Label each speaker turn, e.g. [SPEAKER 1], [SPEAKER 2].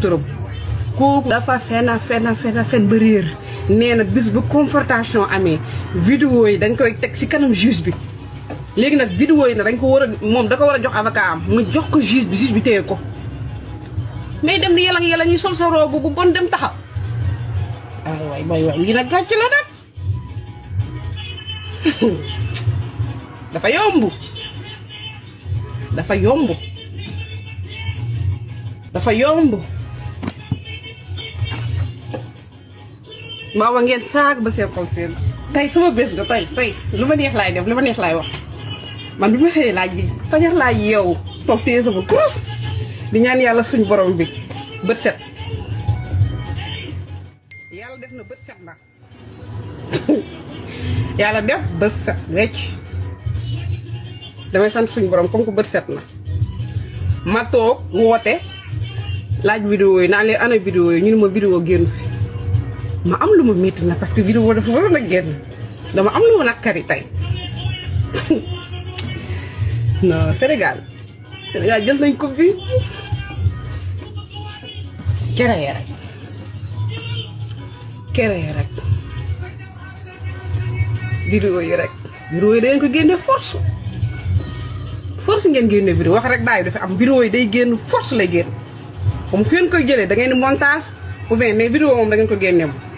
[SPEAKER 1] turam kooku dafa fen a fen a fen a fen ba réer nee na bis bu confrontation amee vidéo yi dañ koy teg ci kanam juge bi léegi nag vidéo yi nag dañ ko war a moom da ko war a jox avocat am mu jox ko juge bi juge bi téye ko mais dem di yàlla yàlla ñuy sol sa robe bu bon dem taxaw ay waay waay waay lii nag gàcc la nag dafa yomb dafa yomb dafa yomb maa wa ngeen saag ba seen xol seen tey sama bés nga tey tey lu ma neex laay def lu ma neex laay wax man bi ma xëyee laaj bi fajar laaj yow toog téye sama kurus di ñaan yàlla suñ borom bi bët set yàlla def na bët set nag yàlla def bët set wecc damay sant suñ borom comme que bët set na ma toog woote laaj vidéo yi naan leen ana vidéo yi ñu ne ma vidéo génn fi ma am lu ma métti na parce que vidéo dafa waroon a génn dama am lu ma nakkari tey non Sénégal Sénégal jël nañ ko bi kereye rek kereye rek vidéo yi rek vidéo yi dangeen ko génne force force ngeen génne vidéo wax rek bàyyi dafa am vidéo yi day génn force lay génn comme fi ngeen koy jëlee da ngeen di montage ou bien mais vidéo moom da ngeen ko génne moom